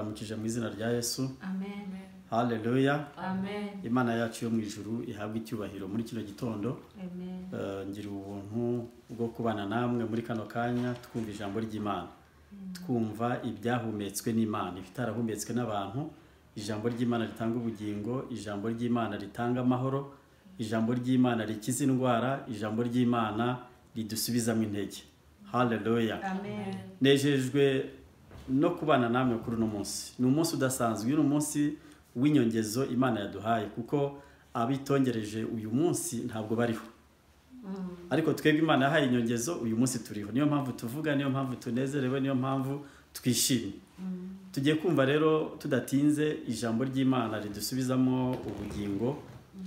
ducishije mu izina rya yesu Amen. haleluya Amen. imana yacu yo mu ijuru ihabwe icyubahiro muri kino gitondo Amen. Eh, ngira ubuntu bwo kubana namwe muri kano kanya twumva ijambo ry'imana twumva ibyahumetswe n'imana ibitarahumetswe n'abantu ijambo ry'imana ritanga ubugingo ijambo ry'imana ritanga amahoro ijambo ry'imana rikiza indwara ijambo ry'imana ridusubizamo intege haleluya Amen. nejejwe no kubana namwe kuri uno munsi ni umunsi udasanzwe uyu ni umunsi w'inyongezo imana yaduhaye kuko abitongereje uyu munsi ntabwo bariho ariko twebwe imana yahaye inyongezo uyu munsi turiho niyo mpamvu tuvuga niyo mpamvu tunezerewe niyo mpamvu twishimye tugiye kumva rero tudatinze ijambo ry'imana ridusubizamo ubugingo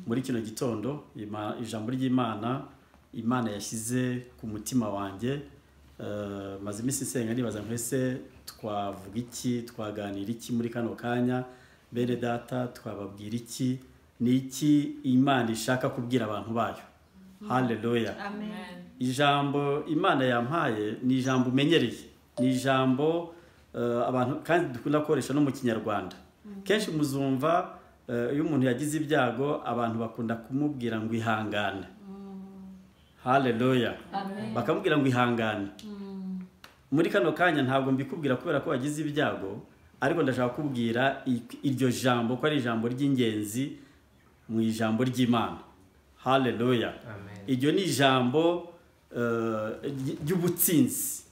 muri kino gitondo Ima- ijambo ry'imana imana yashyize ku mutima wanjye Eh, maze iminsi isenga nibaza mwese twavuga iki twaganira iki muri kano kanya bene data twababwira iki ni iki imana ishaka kubwira abantu bayo haleluya Amen. ijambo imana yampaye ni ijambo umenyereye ni ijambo eh, abantu kandi dukunda gukoresha no mu kinyarwanda kenshi muzumva eh, iyo umuntu yagize ibyago abantu bakunda kumubwira ngo ihangane haleluya Amen. bakamubwira ngo ihangane muri kano kanya ntabwo mbikubwira kubera ko wagize ibyago ariko ndashaka kubwira iryo jambo ko ari ijambo ry'ingenzi mu ijambo ry'imana haleluya Amen. iryo ni ijambo eh, ry- ry'ubutsinzi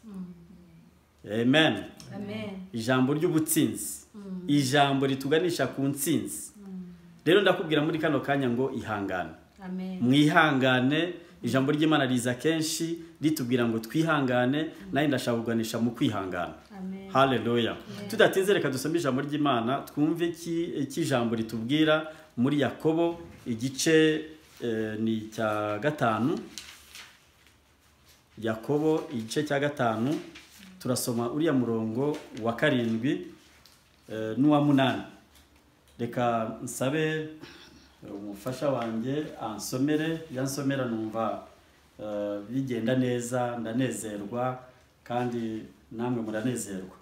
amen Amen. ijambo ry'ubutsinzi ijambo rituganisha ku ntsinzi rero ndakubwira muri kano kanya ngo ihangane Amen. mwihangane ijambo ry'imana riza kenshi ritubwira ngo twihangane nawe ndashaka kuganisha mu kwihangana Amen. haleluya tudatinze reka dusome ijambo ry'imana twumve iki iki ijambo ritubwira muri yakobo igice eh, ni icya gatanu yakobo igice cya gatanu turasoma uriya murongo wa karindwi eh, n'uwa munani reka nsabe eh, umufasha wanjye ansomere yansomera numva eh, bigenda neza ndanezerwa kandi namwe muranezerwa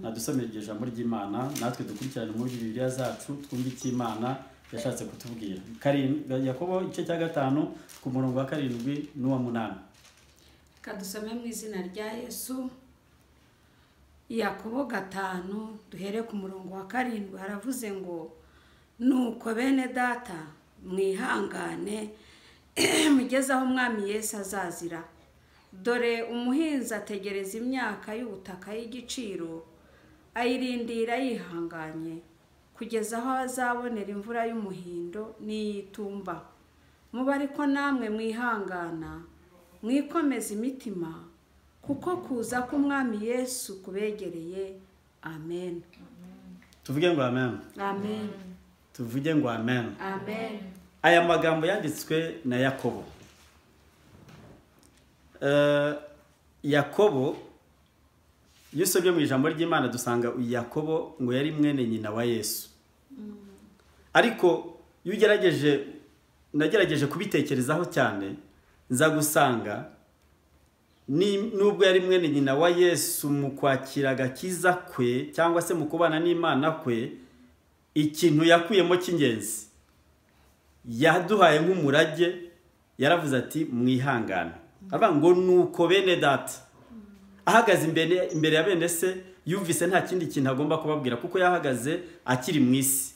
nadusomere iryo jambo ry'imana natwe dukurikirane muri bibiliya zacu twumve icyo imana yashatse kutubwira Karin- yakobo igice cya gatanu ku murongo wa karindwi n'uwa munani Reka dusome mu izina rya Yesu. Yakobo gatanu duhere ku murongo wa karindwi haravuze ngo nuko bene data mwihangane mugeze aho umwami Yesu azazira dore umuhinzi ategereza imyaka y'ubutaka y'igiciro ayirindira yihanganye kugeza aho azabonera imvura y'umuhindo n'iy'itumba muba ariko namwe mwihangana mwikomeza imitima kuko kuza k'umwami yesu kubegereye amen tuvuge ngo amen amen tuvuge ngo amen amen aya magambo yanditswe na yakobo Eh, yakobo iyo usomye mu ijambo ry'imana dusanga uyu yakobo ngo yari mwene nyina wa yesu ariko iyo ugerageje nagerageje kubitekerezaho cyane nza gusanga ni- nubwo yari mwene nyina wa yesu mu kwakira agakiza kwe cyangwa se mu kubana n'imana kwe ikintu yakuyemo cy'ingenzi yaduhaye nk'umurage yaravuze ati mwihangane aravuga ngo nuko bene data ahagaze imbere imbere ya bene se yumvise nta kindi kintu agomba kubabwira kuko yahagaze akiri mu isi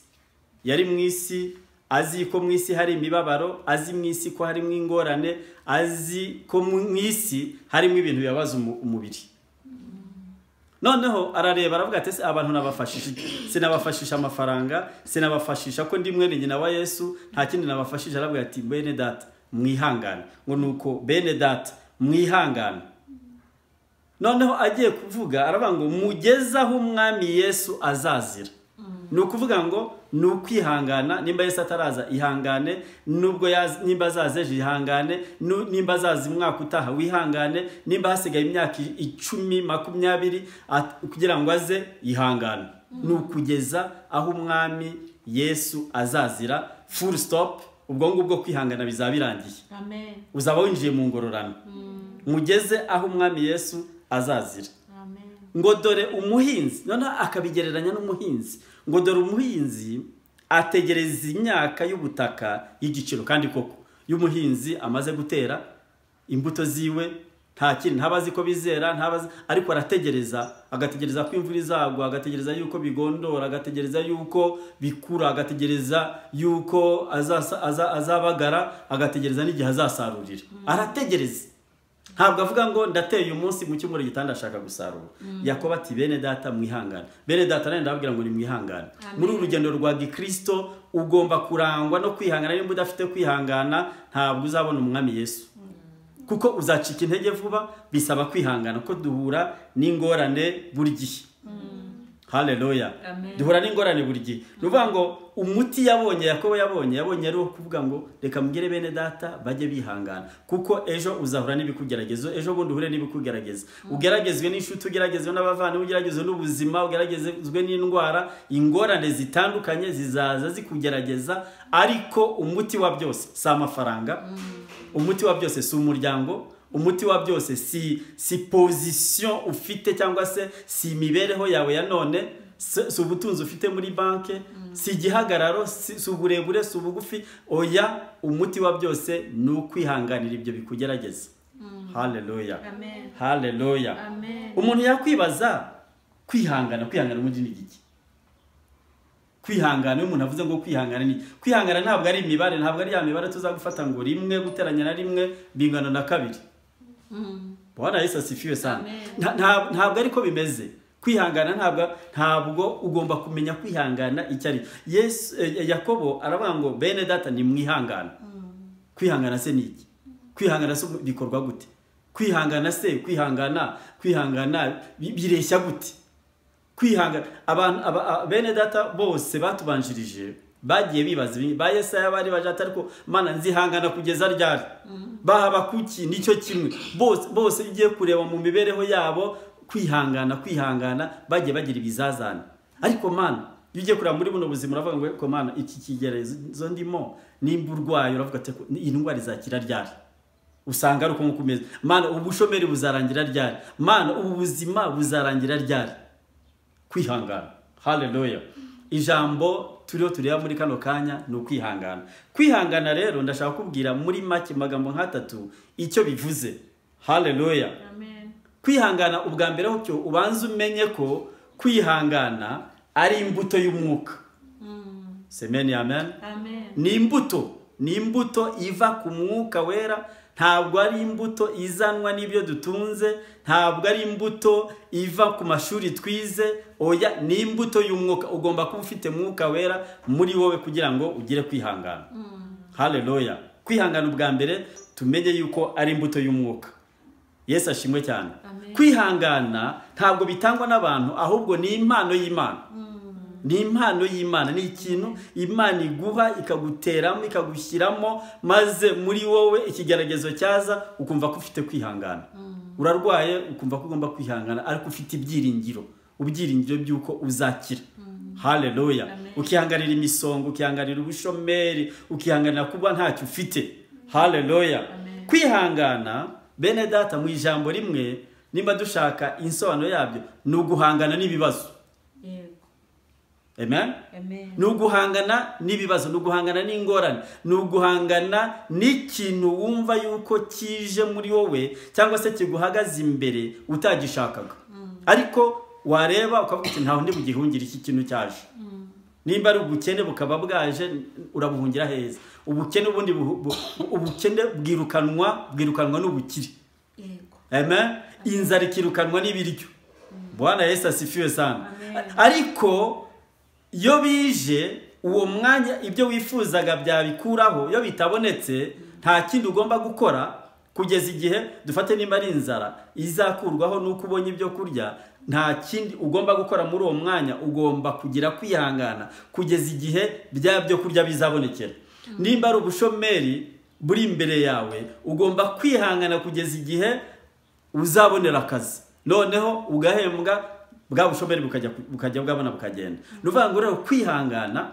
yari mu isi azi ko mu isi hari imibabaro azi mu isi ko harimo ingorane azi ko mu isi harimo ibintu bibabaza umu- umubiri noneho arareba aravuga ati "Ese abantu nabafashije iki? sinabafashisha amafaranga sinabafashisha ko ndi mwene nyina wa yesu nta kindi nabafashije aravuga ati bene data mwihangane ngo nuko bene data mwihangane noneho agiye kuvuga aravuga ngo mugeze aho umwami yesu azazira ni ukuvuga ngo ni ukwihangana nimba yesu ataraza ihangane nubwo yaz- nimba azaza ejo ihangane nu- nimba azaza umwaka utaha wihangane nimba hasigaye imyaka i- icumi makumyabiri at- kugira ngo aze ihangane ni ukugeza aho umwami yesu azazira full stop ubwo ngubwo kwihangana bizaba birangiye amen uzaba winjiye mu ngororano mugeze aho umwami yesu azazira amen ngo dore umuhinzi noneho akabigereranya n'umuhinzi ngo dore umuhinzi ategereza imyaka y'ubutaka y'igiciro kandi koko y'umuhinzi amaze gutera imbuto ziwe nta kintu ntabazi ko bizera ntabazi ariko arategereza agategereza ko imvura izagwa agategereza yuko bigondora agategereza yuko bikura agategereza yuko azasa- aza- azabagara agategereza n'igihe azasarurira arategereza ntabwo avuga ngo ndateye uyu munsi mu cyumweru gitanda ashaka gusarura yakobo ati bene data mwihangane bene data nanjye ndababwira ngo ni mwihangane Amen. muri uru rugendo rwa gikirisito ugomba kurangwa no kwihangana nimba udafite kwihangana ntabwo uzabona umwami yesu kuko uzacika intege vuba bisaba kwihangana ko duhura n'ingorane buri gihe haleluya Amen. duhura n'ingorane buri gihe ni ukuvuga ngo umuti yabonye yakobo yabonye yabonye ari uwo kuvuga ngo reka mbwire bene data bajye bihangana kuko ejo uzahura n'ibikugeragezo ejo bundi uhure n'ibikugerageza ugeragezwe n'inshuti ugeragezwe n'abavandimwe ugeragezwe n'ubuzima ugeragezwe n'indwara ingorane zitandukanye zizaza zikugerageza ariko umuti wa byose si amafaranga umuti wa byose si umuryango umuti wa byose si si pozisiyo ufite cyangwa se si imibereho yawe ya none si si ubutunzi ufite muri banki si igihagararo si si uburebure si ubugufi oya umuti wa byose ni ukwihanganira ibyo bikugerageza haleluya Amen. haleluya Amen. umuntu yakwibaza kwihangana kwihangana ubundi ni iki kwihangana iyo umuntu avuze ngo kwihangana ni kwihangana ntabwo ari imibare ntabwo ari ya mibare tuzagufata ngo rimwe guteranya na rimwe bingana na kabiri bwana yesu asifiwe sana Amen. Nta- nta- ntabwo ariko bimeze kwihangana ntabwo ntabwo ugomba kumenya kwihangana icyo ari yesu eh, yakobo aravuga ngo bene data ni mwihangana kwihangana se ni iki kwihangana se bikorwa gute kwihangana se kwihangana kwihangana bi- bireshya gute kwihangana abantu aba- a- bene data bose batubanjirije bagiye bibaza ibi ba yesaya bari baje ati ariko mana nzihangana kugeza ryari bahaba kuki nicyo kimwe bose bose iyo ugiye kureba mu mibereho yabo kwihangana kwihangana bagiye bagira ibizazane ariko mana iyo ugiye kureba muri buno buzima uravuga ngo "Eko mana iki kigerezo ndimo nimba urwaye uravuga ati "Eko, iyi ndwara izakira ryari usanga ari uko nk'uko umeze mana ubu bushomeri buzarangira ryari mana ubu buzima buzarangira ryari kwihangana haleluya ijambo turiho tureba muri kano kanya ni ukwihangana kwihangana rero ndashaka kubwira muri make magambo nk'atatu icyo bivuze haleluya Amen. kwihangana ubwa mbere cyo ubanza umenye ko kwihangana ari imbuto y'umwuka semeni amen Amen. ni imbuto ni imbuto iva ku mwuka wera ntabwo ari imbuto izanwa n'ibyo dutunze ntabwo ari imbuto iva ku mashuri twize oya ni imbuto y'umwuka ugomba kuba ufite mwuka wera muri wowe kugira ngo ugire kwihangana haleluya kwihangana ubwa mbere tumenye yuko ari imbuto y'umwuka yesu ashimwe cyane Amen. kwihangana ntabwo bitangwa n'abantu ahubwo ni impano y'imana ni impano y'imana ni ikintu imana iguha ikaguteramo ikagushyiramo maze muri wowe ikigeragezo cyaza ukumva ko ufite kwihangana urarwaye ukumva ko ugomba kwihangana ariko ufite ibyiringiro ubyiringiro by'uko uzakira haleluya Amen. ukihanganira imisongo ukihanganira ubushomeri ukihanganira kuba ntacyo ufite haleluya Amen. kwihangana bene data mu ijambo rimwe nimba dushaka insobanuro yabyo ni uguhangana n'ibibazo Yego. amen Amen. ni uguhangana n'ibibazo ni uguhangana n'ingorane ni uguhangana n'ikintu wumva yuko kije muri wowe cyangwa se kiguhagaze imbere utagishakaga ariko wareba ukavuga uti ntaho ndi bugihungire iki kintu cyaje nimba ari ubukene bukaba bwaje urabuhungira heza ubukene ubundi buhu- bu- ubukene bwirukanwa bwirukanwa n'ubukire Yego. amen inzara ikirukanwa n'ibiryo bwana yesu asifiwe sana Amen. ariko iyo bije uwo mwanya ibyo wifuzaga byabikuraho iyo bitabonetse nta kindi ugomba gukora kugeza igihe dufate nimba ari inzara izakurwaho nuko ubonye ibyo kurya nta kindi ugomba gukora muri uwo mwanya ugomba kugira kwihangana kugeza igihe bya byo kurya bizabonekera nimba ari ubushomeri buri imbere yawe ugomba kwihangana kugeza igihe uzabonera akazi noneho ugahembwa bwa bushomeri bukajya bukajya bwabona bukagenda ni ukuvuga ngo rero kwihangana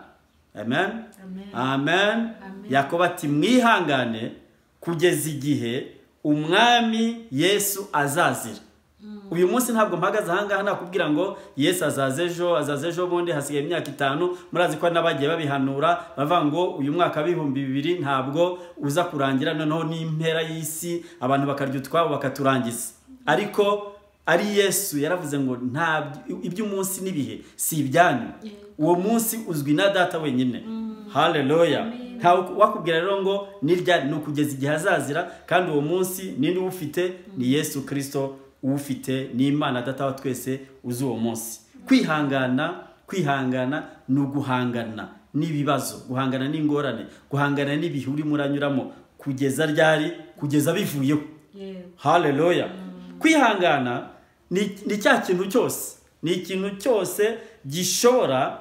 amen Amen. amen Amen. yakoba ati mwihangane kugeza igihe umwami yesu azazira uyu munsi ntabwo mpagaze ahangaha nakubwira ngo yesu azaza ejo azaza ejo bundi hasigaye imyaka itanu murazi ko n'abagiye babihanura bavuga ngo uyu mwaka w'ibihumbi bibiri ntabwo uza kurangira noneho n'impera y'isi abantu bakarya utwabo bakaturangiza ariko ari yesu yaravuze ngo nta iby'umunsi n'ibihe si ibyanyu uwo munsi uzwi na data wenyine haleluya ntawe wakubwira rero ngo nirya ni ukugeza igihe azazira kandi uwo munsi nini ufite ni yesu kirisito ufite n'imana data wa twese uzi uwo munsi kwihangana kwihangana ni uguhangana n'ibibazo guhangana n'ingorane guhangana n'ibihe urimo uranyuramo kugeza ryari kugeza bivuyeho haleluya kwihangana ni cya kintu cyose ni ikintu cyose gishobora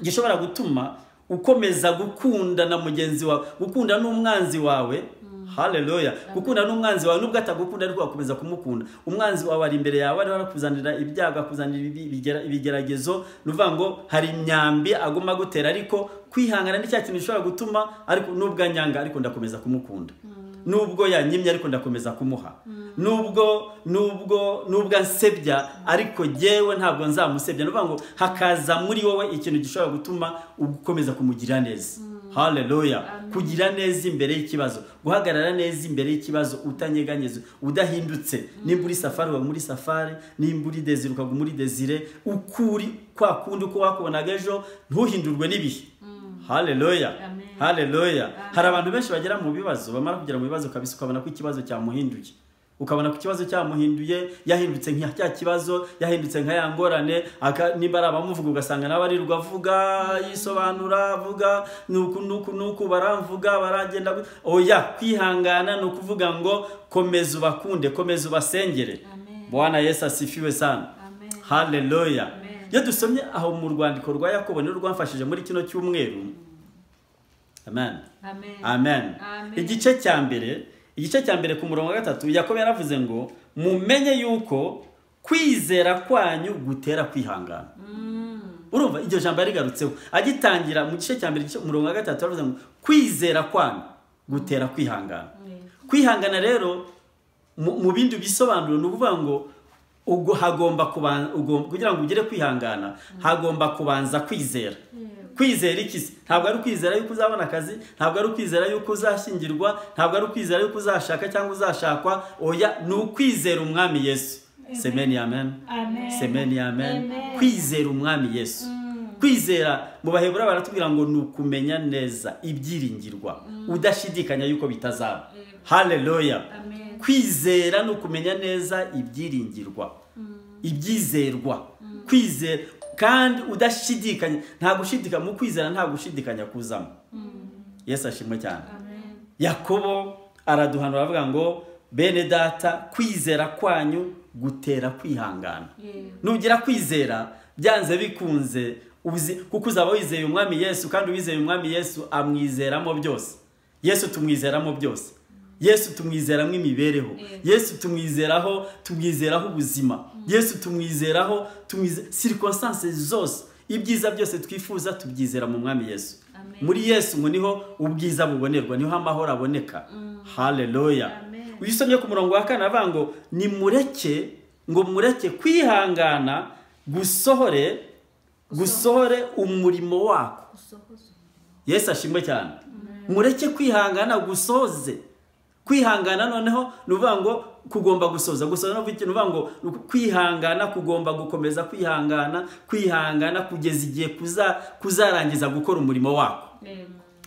gishobora gutuma ukomeza gukunda na mugenzi wawe gukunda n'umwanzi wawe haleluya gukunda n'umwanzi wawe nubwo atagukunda ariko wakomeza kumukunda umwanzi wawe ari imbere yawe ariho arakuzanira ibyago akuzanira ibigeragezo ni ukuvuga ngo hari imyambi agomba agutera ariko kwihangana ni cya kintu gishobora gutuma ariko nubwo anyanga ariko ndakomeza kumukunda nubwo yanyimye ariko ndakomeza kumuha nubwo nubwo nubwo ansebya ariko ngewe ntabwo nzamusebya ni ukuvuga ngo hakaza muri wowe ikintu gishobora gutuma ukomeza kumugirira neza haleluya kugira neza imbere y'ikibazo guhagarara neza imbere y'ikibazo utanyeganyeza udahindutse nimba uri safari uba muri safari nimba uri dezire ukaba muri dezire ukuri kwa kundi uko wakubonaga ejo ntuhindurwe n'ibihe haleluya haleluya hari abantu benshi bagera mu bibazo bamara kugera mu bibazo kabisa ukabona ko ikibazo cyamuhinduye ukabona ko ikibazo cyamuhinduye yahindutse nka cya kibazo yahindutse nka ya ngorane niba ari abamuvuga ugasanga nawe arirwa avuga yisobanura avuga nuku nuku nuku baramvuga baragenda oya kwihangana ni ukuvuga ngo komeza ubakunde komeza ubasengere bwana yesu asifiwe sana haleluya iyo dusomye aho mu rwandiko rwa yakobo nirwo rwamfashije muri kino cyumweru amen amen igice cya mbere igice cya mbere ku murongo wa gatatu yakobo yaravuze ngo mumenye yuko kwizera kwanyu gutera kwihangana urumva iryo jambo yarigarutseho agitangira mu gice cya mbere ku murongo wa gatatu yaravuze ngo kwizera kwanyu gutera kwihangana kwihangana rero mu bindi bisobanuro ni ukuvuga ngo hagomba kugira ngo ugire kwihangana hagomba kubanza kwizera kwizera iki ntabwo ari ukwizera yuko uzabona akazi ntabwo ari ukwizera yuko uzashyingirwa ntabwo ari ukwizera yuko uzashaka cyangwa uzashakwa oya ni ukwizera umwami yesu semeni amen semeni amen kwizera umwami yesu kwizera mu bahebura baratubwira ngo ni ukumenya neza ibyiringirwa udashidikanya yuko bitazaba haleluya kwizera ni ukumenya neza ibyiringirwa ibyizerwa kwizera kandi udashidikanya nta gushidikanya mu kwizera nta gushidikanya kuzamo yesu ashimwe cyane yakobo araduhanura aravuga ngo bene data kwizera kwanyu gutera kwihangana nugira kwizera byanze bikunze kuko uzaba wizeye umwami yesu kandi uwizeye umwami yesu amwizeramo byose yesu tumwizeramo byose yesu tumwizeramo imibereho yesu tumwizeraho tumwizeraho ubuzima yesu tumwizeraho sirikwansanse zose ibyiza byose twifuza tubyizera mu mwami yesu muri yesu ngo niho ubwiza bubonerwa niho amahoro aboneka haleluya wisomye ku murongo wa kane avuga ngo nimureke ngo mureke kwihangana gusohore gusohore umurimo wako yesu ashimwe cyane mureke kwihangana gusoze kwihangana noneho ni uvuga ngo kugomba gusoza gusoza ni uvuga ngo kwihangana kugomba gukomeza kwihangana kwihangana kugeza igihe kuzarangiza gukora umurimo wako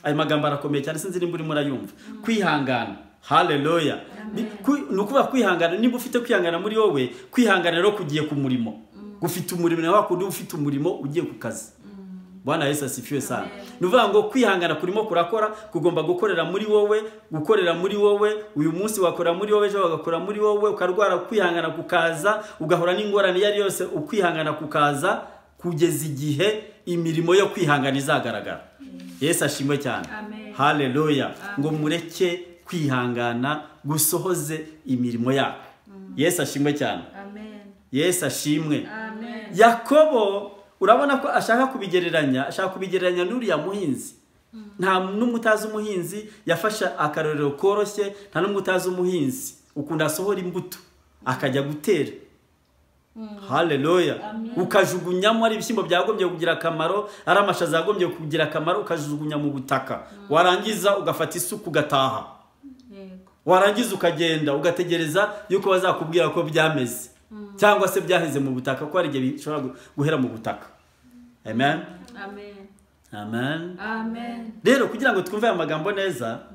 ayo magambo arakomeye cyane sinzi nimba urimo urayumva kwihangana haleluya ni ukuvuga kwihangana niba ufite kwihangana muri wowe kwihangana rero kugiye ku murimo gufite umurimo nawe wakundi ufite umurimo ugiye ku kazi bwana yesu asifiwe sana ni uvuga ngo kwihangana kurimo kurakora kugomba gukorera muri wowe gukorera muri wowe uyu munsi wakora muri wowe ejo wagakora muri wowe ukarwara kwihangana kukaza ugahura n'ingorane iyo ari yose ukwihangana kukaza kugeza igihe imirimo yo kwihangana izagaragara yesu ashimwe cyane haleluya ngo mureke kwihangana gusohoze imirimo yabo yesu ashimwe cyane yesu ashimwe yakobo urabona ko ashaka kubigereranya ashaka kubigereranya n'uriya muhinzi nta n'umwe utazi umuhinzi yafashe akarorero koroshye nta n'umwe utazi umuhinzi ukunda asohora imbuto akajya gutera hareruya ukajugunyamo ari ibishyimbo byagombye kugira akamaro ari amashaza yagombye kugira akamaro ukajugunya mu butaka warangiza ugafata isuka ugataha warangiza ukagenda ugategereza yuko bazakubwira ko byameze cyangwa se byaheze mu butaka ko hari igihe bishobora guhera mu butaka amen amen amen amen rero kugira ngo twumve aya magambo neza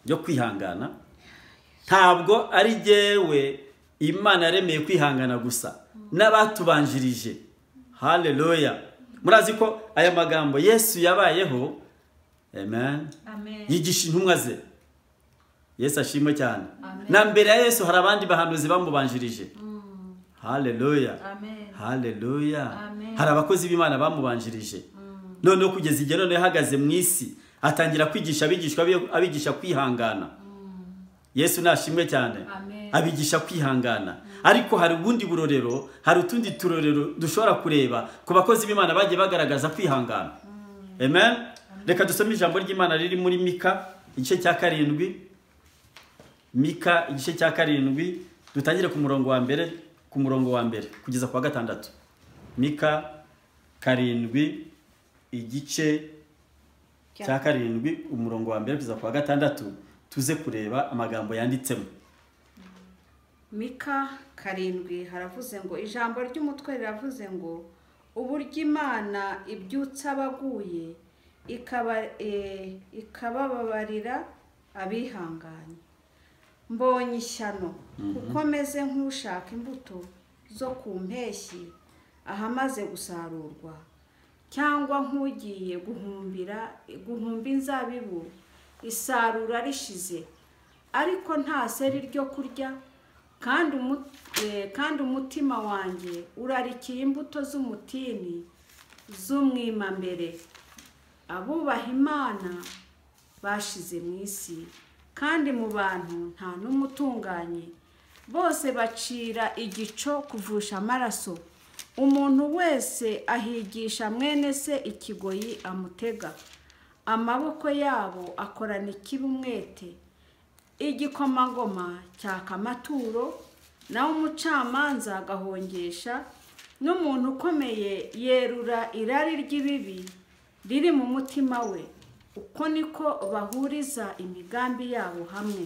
yo kwihangana ntabwo ari jyewe imana yaremeye kwihangana gusa n'abatubanjirije hareruya murazi ko aya magambo yesu yabayeho amen amen yigisha intumwa ze yesu ashimwe cyane na mbere ya yesu hari abandi bahanuzi bamubanjirije hareruya amen hareruya Amen. hari abakozi b'imana bamubanjirije noneho kugeza igihe noneho ahagaze mu isi atangira kwigisha abigishwa be abigisha kwihangana yesu nashimwe cyane Amen. abigisha kwihangana ariko hari ubundi burorero hari utundi turorero dushobora kureba ku bakozi b'imana bagiye bagaragaza kwihangana amen reka dusome ijambo ry'imana riri muri mika igice cya karindwi mika igice cya karindwi dutangire ku murongo wa mbere ku murongo wa mbere kugeza ku wa gatandatu mika karindwi igice cya karindwi umurongo wa mbere kugeza ku wa gatandatu tuze kureba amagambo yanditsemo mika karindwi haravuze ngo ijambo ry'umutwe riravuze ngo uburyo imana ibyutsa abaguye ikaba eh, ikabababarira abihanganye mbonye ishyano kuko meze nk'ushaka imbuto zo ku mpeshyi ahamaze gusarurwa cyangwa nk'ugiye guhumbira guhumba inzabibu isarura rishize ariko nta seri ryo kurya kandi umu- eh, kandi umutima wanjye urarikiye imbuto z'umutini z'umwimambere abubaha imana bashize mu isi kandi mu bantu nta n'umwe utunganye bose bacira igico kuvusha amaraso umuntu wese ahigisha mwene se ikigoyi amutega amaboko yabo akorana ikibi umwete igikomangoma cyaka amaturo nawe umucamanza agahongesha n'umuntu ukomeye yerura irari ry'ibibi riri mu mutima we uko niko bahuriza imigambi yabo hamwe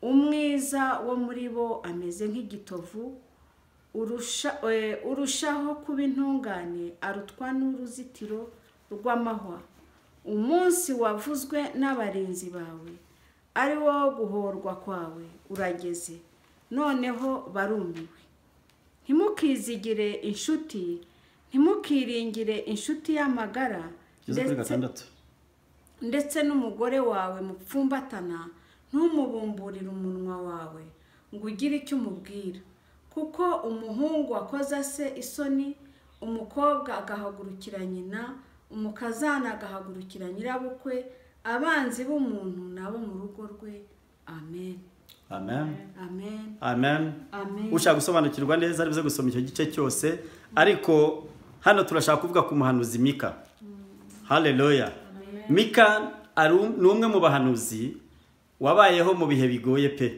umwiza wo muri bo ameze nk'igitovu urusha- eh, urushaho kuba intungane arutwa n'uruzitiro rw'amahwa umunsi wavuzwe n'abarinzi bawe ari wo guhorwa kwawe urageze noneho barumiwe ntimukizigire inshuti ntimukiringire inshuti y'amagara kugeza kuri gatandatu ndetse n'umugore wawe mupfumbatana ntumubumburire umunwa wawe ngo ugire icyo umubwira kuko umuhungu wakoza se isoni umukobwa agahagurukira nyina umukazana agahagurukira nyirabukwe abanzi b'umuntu nabo mu rugo rwe amen amen amen amen amen ushaka gusobanukirwa neza aribuze gusoma icyo gice cyose ariko hano turashaka kuvuga ku muhanuzi mika hareruya mika ari um- ni umwe mu bahanuzi wabayeho mu bihe bigoye pe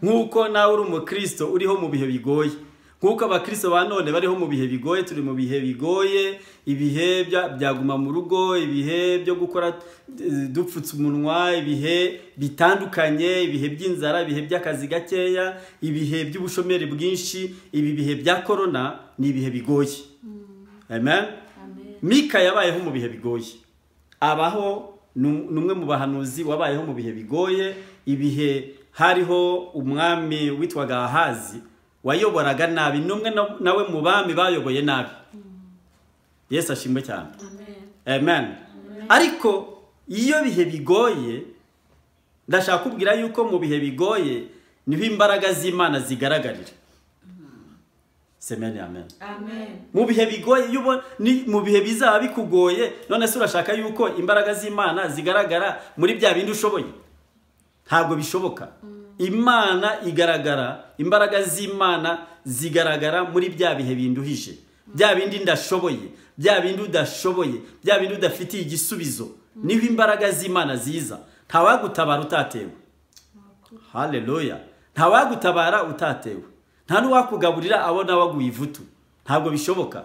nk'uko nawe uri umukristo uriho mu bihe bigoye nk'uko abakristo ba none bariho mu bihe bigoye turi mu bihe bigoye ibihe bya- byaguma mu rugo ibihe byo gukora eh, dupfutse umunwa ibihe bitandukanye ibihe by'inzara ibihe by'akazi gakeya ibihe by'ubushomeri bwinshi ibi bihe bya korona ni ibihe bigoye amen mika yabayeho mu bihe bigoye abaho ni um- ni umwe mu bahanuzi wabayeho mu bihe bigoye ibihe hariho umwami witwaga ahazi wayoboraga nabi ni umwe na- nawe mu bami bayoboye nabi yesu ashimwe cyane amen ariko iyo bihe bigoye ndashaka kubwira yuko mu bihe bigoye niho imbaraga z'imana zigaragarira semeni amen amen mu bihe bigoye iyo ubo- ni mu bihe bizaba bikugoye none se urashaka yuko imbaraga z'imana zigaragara muri bya bindi ushoboye ntabwo bishoboka imana igaragara imbaraga z'imana zigaragara muri bya bihe binduhije bya bindi ndashoboye bya bindi udashoboye bya bindi udafitiye igisubizo niho imbaraga z'imana ziza ntawagutabara utatewe hareruya ntawagutabara utatewe nta n'uwakugaburira abona waguye ivutu ntabwo bishoboka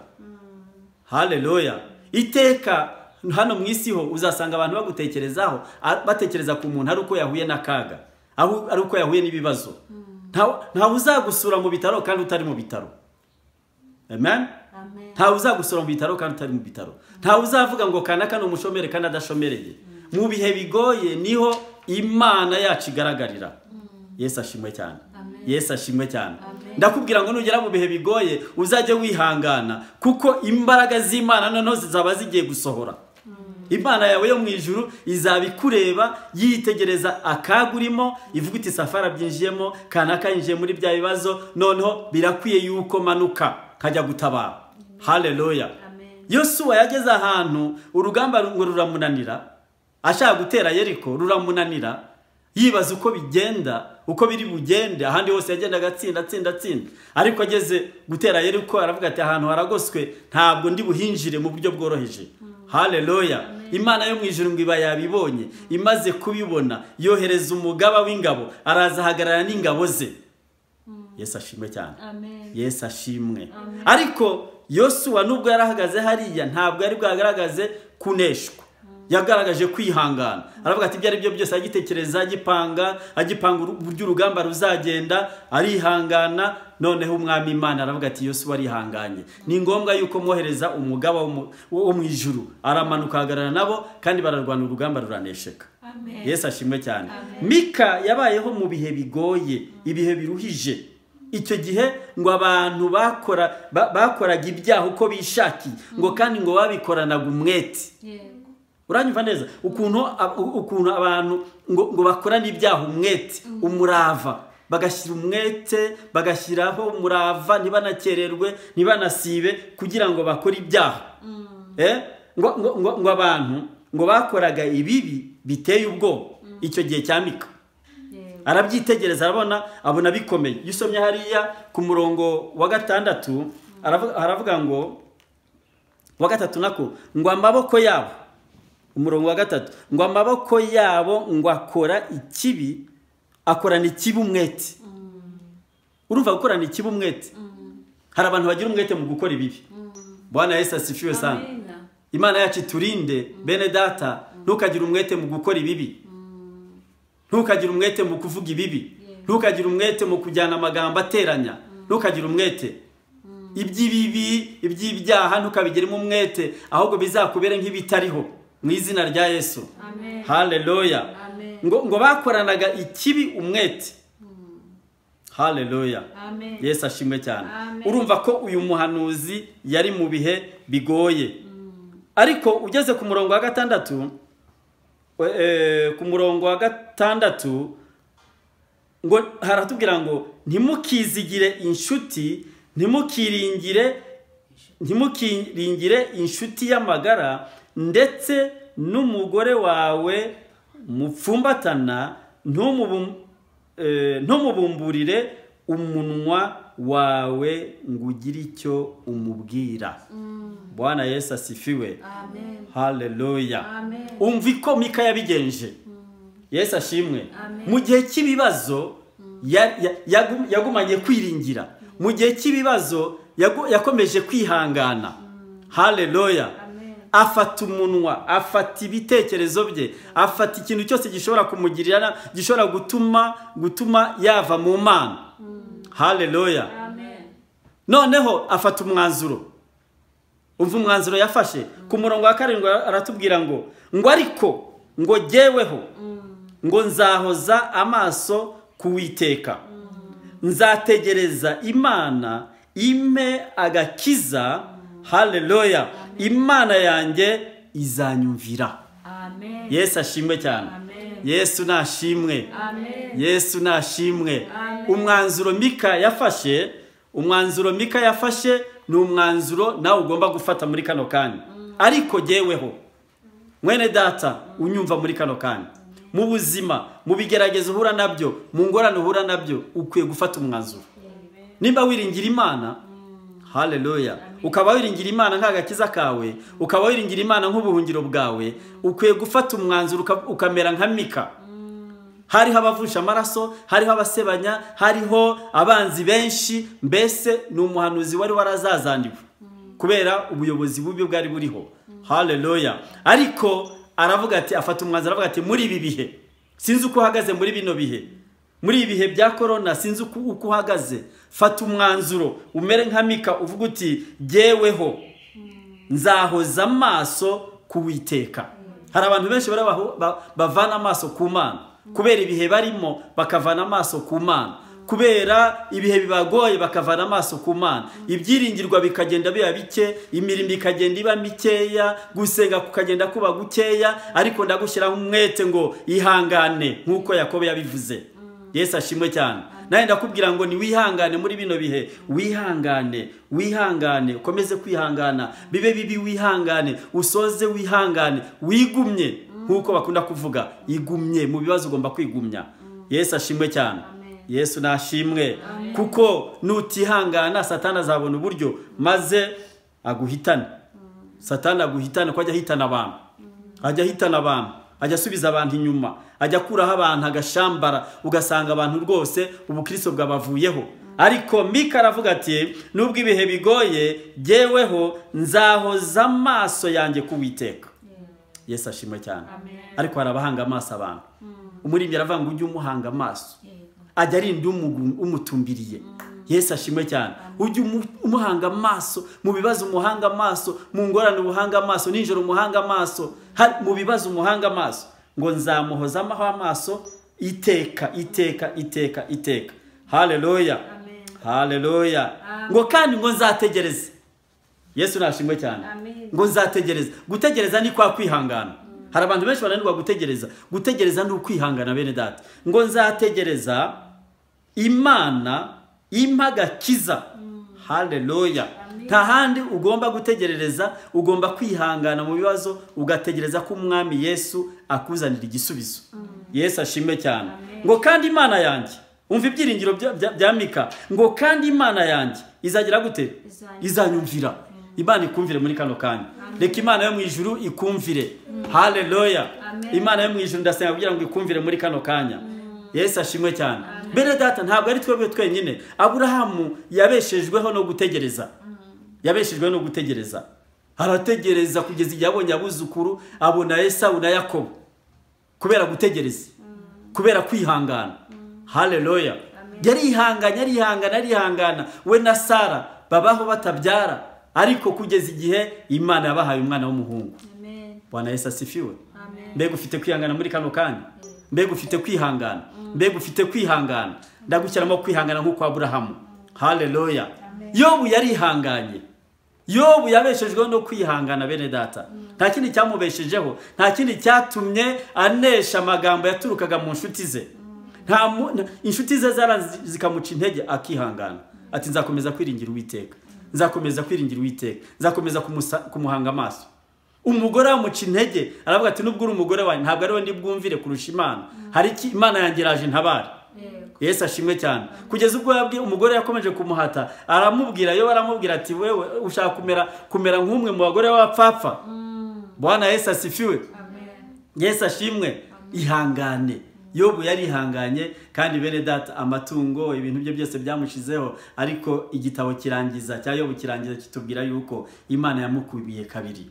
haleluya iteka hano mu isi ho uzasanga abantu bagutekerezaho a- batekereza ku muntu ari uko yahuye n'akaga aho- ari uko yahuye n'ibibazo Nta- ntawe uzagusura mu bitaro kandi utari mu bitaro amen Amen. ntawe uzagusura mu bitaro kandi utari mu bitaro ntawe uzavuga ngo kanaka ni umushomeri kandi adashomereye mu bihe bigoye niho imana yacu igaragarira yesu ashimwe cyane yesu ashimwe cyane ndakubwira ngo nugera mu bihe bigoye uzajye wihangana kuko imbaraga z'imana noneho zizaba zigiye gusohora imana yawe yo mu ijuru izaba ikureba yitegereza akaga urimo ivuga iti safari byinjiyemo kanaka yinjiye muri bya bibazo noneho birakwiye yuko manuka nkajya gutabara haleluya Amen. yosuwa yageze ahantu urugamba ngo ruramunanira ashaka gutera yeriko ruramunanira yibaza uko bigenda uko biri bugende ahandi hose yagendaga atsinda atsinda atsinda ariko ageze gutera yeriko aravuga ati ahantu haragoswe ntabwo ndi buhinjire mu buryo bworoheje haleluya imana yo mu ijuru ngo iba yabibonye imaze kubibona yohereza umugaba w'ingabo araza ahagarara n'ingabo ze yesu ashimwe cyane Amen. yesu ashimwe ariko yosuwa nubwo yarahagaze hariya ntabwo yari bwagaragaze kuneshwa yagaragaje kwihangana aravuga ati ibyo ari byo byose agitekereza agipanga agipanga uru- uburyo urugamba ruzagenda arihangana noneho umwami imana aravuga ati yosuwa arihanganye ni ngombwa yuko mwohereza umugaba wo mu- wo mu ijuru aramanuka ahagarara nabo kandi bararwana urugamba ruranesheka Amen. yesu ashimwe cyane mika yabayeho mu bihe bigoye ibihe biruhije icyo gihe ngo abantu bakora ba- bakoraga ibyaha uko bishakiye ngo kandi ngo babikoranaga umwete Yego. uranyumva neza ukuntu ab- u- ukuntu abantu ngo, ngo bakorana ibyaha umwete umurava bagashyira umwete bagashyiraho umurava ntibanakererwe ntibanasibe kugira ngo bakore ibyaha Eh? ngo, ngo, ngo, ngo abantu ngo bakoraga ibibi biteye ubwoba icyo gihe cya mika Yego. arabyitegereza arabona abona bikomeye iyo usomye hariya ku murongo wa gatandatu aravuga- aravuga ngo wa gatatu nako ngo amaboko yabo umurongo wa gatatu ngo amaboko yabo ngo akora ikibi akorana ikibi umwete urumva gukorana ikibi umwete hari abantu bagira umwete mu gukora ibibi bwana yesu asifiwe sana Amen. imana yacu iturinde bene data ntukagire umwete mu gukora ibibi ntukagire umwete mu kuvuga ibibi ntukagire umwete mu kujyana amagambo ateranya ntukagire umwete iby'ibibi iby'ibyaha ntukabigiremo umwete ahubwo bizakubere nk'ibitariho mu izina rya yesu Amen. haleluya Amen. ngo, ngo bakoranaga ikibi umwete haleluya Amen. yesu ashimwe cyane Amen. urumva ko uyu muhanuzi yari mu bihe bigoye ariko ugeze ku murongo wa gatandatu we- eh, ku murongo wa gatandatu ngo haratubwira ngo ntimukizigire inshuti ntimukiringire ntimukiringire inshuti y'amagara ndetse n'umugore wawe mupfumbatana ntumubum- eh, ntumubumburire umunwa wawe ngo ugire icyo umubwira bwana yesu asifiwe Amen. haleluya Amen. umva iko mika yabigenje yesu ashimwe Amen. mu gihe cy'ibibazo ya- ya- yagu- yagumanye kwiringira mu gihe cy'ibibazo yagu- yakomeje kwihangana haleluya Amen. afata umunwa afata ibitekerezo bye afata ikintu cyose gishobora kumugirira na- gishobora gutuma gutuma yava mu mana haleluya Amen. noneho afata umwanzuro umva umwanzuro yafashe ku murongo wa karindwi aratubwira ngo ngo ariko ngo jyeweho ngo nzahoza amaso kuwiteka nzategereza imana ime agakiza haleluya imana yanjye izanyumvira Amen. yesu ashimwe cyane Amen. yesu nashimwe Amen. yesu nashimwe umwanzuro mika yafashe umwanzuro mika yafashe ni umwanzuro nawe ugomba gufata muri kano kanya ariko jyeweho mwene data unyumva muri kano kanya mu buzima mu bigeragezo uhura nabyo mu ngorane uhura nabyo ukwiye gufata umwanzuro nimba wiringira imana haleluya ukaba wiringira imana nk'agakiza kawe ukaba wiringira imana nk'ubuhungiro bwawe ukwiye gufata umwanzuro uka- ukamera nka mika hariho abavusha amaraso hariho abasebanya hariho abanzi benshi mbese ni umuhanuzi wari warazazandiwe kubera ubuyobozi bubi bwari buriho haleluya ariko aravuga ati afata umwanzuro aravuga ati muri ibi bihe sinzi uko uhagaze muri bino bihe muri ibi bihe bya korona sinzi uko uko uhagaze fata umwanzuro umere nka mika uvuga uti jyeweho nzahoza amaso ku witeka hari abantu benshi bari baho- ba- bavana amaso ku mana kubera ibihe barimo bakavana amaso ku mana kubera ibihe bibagoye bakavana amaso ku mana ibyiringirwa bikagenda biba bike imirimo ikagenda iba mikeya gusenga kukagenda kuba gukeya ariko ndagushyiraho umwete ngo ihangane nk'uko yakobo yabivuze yesu ashimwe cyane nawe ndakubwira ngo ni wihangane muri bino bihe wihangane wihangane ukomeze kwihangana bibe bibi wihangane usoze wihangane wigumye nk'uko bakunda kuvuga igumye mu bibazo ugomba kwigumya yesu ashimwe cyane yesu nashimwe kuko nutihangana satana azabona uburyo maze aguhitane satani aguhitane ko ajya ahitana abantu ajya ahitana abantu ajya asubiza abantu inyuma ajya akuraho abantu agashambara ugasanga abantu rwose ubukristo bwabavuyeho ariko mika aravuga ati nubwo ibihe bigoye jyeweho nzahoza amaso yanjye ku witeka yesu ashimwe cyane Amen. ariko hari abahanga amaso abantu umuririmbyi aravuga ngo ujye umuhanga amaso Yego. ajya arinda umugu- umutumbiriye yesu ashimwe cyane ujye umu- umuhanga amaso mu bibazo umuhanga amaso mu ngorane ubuhanga amaso nijoro umuhanga amaso ha- mu bibazo umuhanga amaso ngo nzamuhoza amaho amaso iteka iteka iteka iteka haleluya Amen. haleluya Amen. ngo kandi ngo nzategereze yesu nashimwe cyane Amen. ngo nzategereza gutegereza ni kwa kwihangana hari abantu benshi bananirwa gutegereza gutegereza ni ukwihangana bene data ngo nzategereza imana impa agakiza haleluya nta handi ugomba gutegerereza ugomba kwihangana mu bibazo ugategereza ko umwami yesu akuzanira igisubizo yesu ashimwe cyane ngo kandi imana yanjye umva ibyiringiro bya- bya- bya mika ngo kandi imana yanjye izagira gute Izanyumvira. izanyumvira imana ikumvire muri kano kanya reka imana yo mu ijuru ikumvire haleluya Amen. imana yo mu ijuru ndasenga kugira ngo ikumvire muri kano kanya yesu ashimwe cyane bene data ntabwo ari twebwe twenyine aburahamu yabeshejweho no gutegereza yabeshejweho no gutegereza arategereza kugeza igihe abonye abuzukuru abona esawu na yakobo kubera gutegereza kubera kwihangana haleluya yarihanganye arihangana arihangana we na sara babaho batabyara ariko kugeza igihe imana yabahaye umwana w'umuhungu Amen. bwana yesu asifiwe Amen. mbega ufite kwihangana muri kano kanya mbega ufite kwihangana mbega ufite kwihangana ndagushyiramo kwihangana nk'uko aburahamu haleluya yobu yarihanganye yobu yabeshejweho no kwihangana bene data nta kindi cyamubeshejeho nta kindi cyatumye anesha amagambo yaturukaga mu nshuti ze nta mu- nta- inshuti ze zarazi zikamuca intege akihangana ati nzakomeza kwiringira uwiteka nzakomeza kwiringira uwiteka nzakomeza kumusa- kumuhanga amaso umugore amuca intege aravuga ati nubwo uri umugore wanjye ntabwo ariwe ndi bwumvire kurusha imana hari iki imana yanjye iraje ntabare Yego. yesu ashimwe cyane kugeza ubwo yabwiye umugore yakomeje kumuhata aramubwira yo aramubwira ati wewe ushaka kumera kumera nk'umwe mu bagore b'abapfapfa bwana yesu asifiwe Amen. yesu ashimwe ihangane yobu yari ihanganye kandi bene data amatungo ibintu bye byose byamushizeho ariko igitabo kirangiza cya yobu kirangiza kitubwira yuko imana yamukubiye kabiri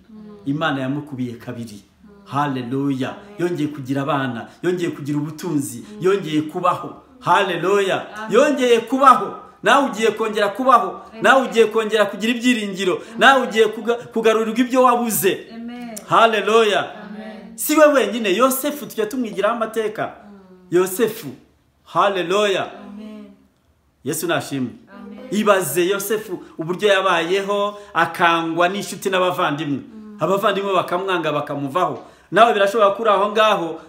imana yamukubiye kabiri haleluya yongeye kugira abana yongeye kugira ubutunzi yongeye kubaho haleluya yongeye kubaho nawe ugiye kongera kubaho nawe ugiye kongera kugira ibyiringiro nawe ugiye kuga- kugarurirwa ibyo wabuze Amen. haleluya Amen. si we wenyine yosefu tujya tumwigiraho amateka yosefu haleluya Amen. yesu nashimwe Amen. ibaze yosefu uburyo yabayeho akangwa n'inshuti n'abavandimwe abavandimwe bakamwanga bakamuvaho nawe birashobora ko uri aho ngaho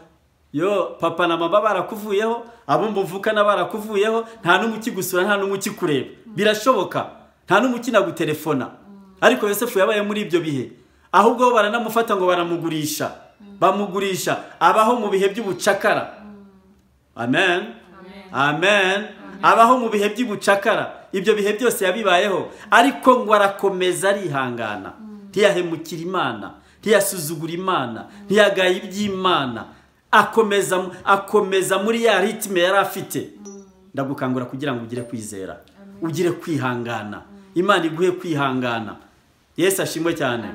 yo papa na mama barakuvuyeho abo muvukana barakuvuyeho nta n'umwe ukigusura nta n'umwe ukikureba birashoboka nta n'umwe ukinagutelefona ariko yosefu yabaye muri ibyo bihe ahubwo bo baranamufata ngo baramugurisha bamugurisha abaho mu bihe by'ubucakara amen amen abaho mu bihe by'ubucakara ibyo bihe byose yabibayeho ariko ngo arakomeza arihangana ntiyahemukira imana ntiyasuzugura imana ntiyagaya iby'imana akomeza akomeza muri ya ritime yari afite ndagukangura kugira ngo ugire kwizera ugire kwihangana imana iguhe kwihangana yesu ashimwe cyane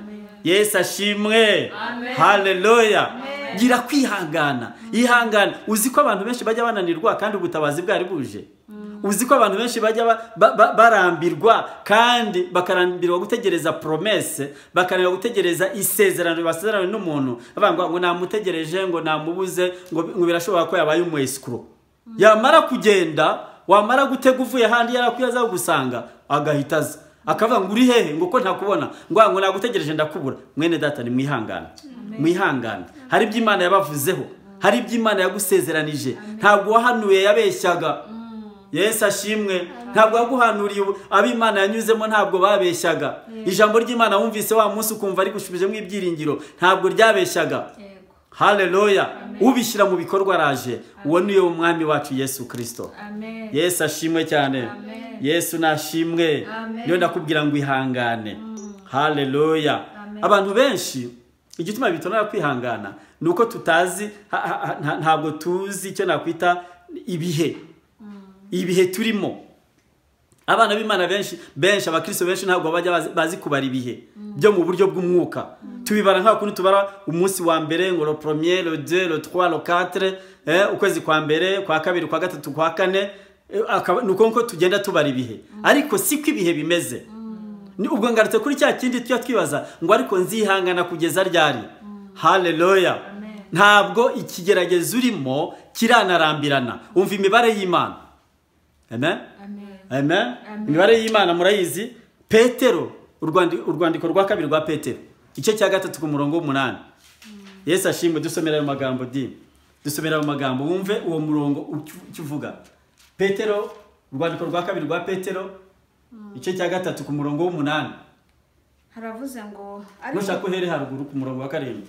yesu ashimwe haleluya gira kwihangana ihangana uzi ko abantu benshi bajya bananirwa kandi ubutabazi bwari buje uzi ko abantu benshi bajya ba- ba- ba- barambirwa kandi bakarambirwa gutegereza poromese bakarambirwa gutegereza isezerano basezeranye n'umuntu bavuga ngo ngo namutegereje ngo namubuze ngo bi- ngo birashobora ko yabaye umwesikuro yamara kugenda wamara gutega uvuye ahandi yarakwiye aza kugusanga agahita aza akavuga ngo uri hehe ngo ko ntakubona ngo ah, ngo nagutegereje ndakubura mwene data ni mwihangana mwihangane hari ibyo imana yabavuzeho hari ibyo imana yagusezeranije ntabwo wahanuye yabeshyaga yesu ashimwe ntabwo waguhanuriye ubu- abo imana yanyuzemo ntabwo babeshyaga ijambo ry'imana wumvise wa munsi ukumva rigushubijemo ibyiringiro ntabwo ryabeshyaga yego haleluya ubishyira mu bikorwa araje uwo ni we umwami wacu yesu kirisito amen yesu ashimwe cyane Amen. yesu nashimwe Amen. niyo ndakubwira ngo ihangane haleluya Amen. abantu benshi igituma bitonera kwihangana ni uko tutazi ha- ha- ha- nta- ntabwo tuzi icyo nakwita ibihe ibihe turimo abana b'imana benshi benshi abakristo benshi ntabwo bajya bazi- bazi kubara ibihe byo mu buryo bw'umwuka tubibara nka kuntu tubara umunsi wa mbere ngo le premier le deux le trois le quatre eh, ukwezi kwa mbere kwa kabiri kwa gatatu kwa kane eh, akaba- ni uko nguko tugenda tubara ibihe ariko siko ibihe bimeze ni ubwo ngarutse kuri cya kindi tujya twibaza ngo ariko nzihangana kugeza ryari haleluya Amen. ntabwo ikigeragezo urimo kiranarambirana umva imibare y'imana amen amen amen Amen. imibare y'imana murayizi petero urwandi- urwandiko rwa kabiri rwa petero igice cya gatatu ku murongo w'umunani yesu ashimwe dusomera ayo magambo di dusomera ayo magambo wumve uwo murongo uki- icyo uvuga petero urwandiko rwa kabiri rwa petero igice cya gatatu ku murongo w'umunani haravuze ngo nushaka uhere haruguru ku murongo wa karindwi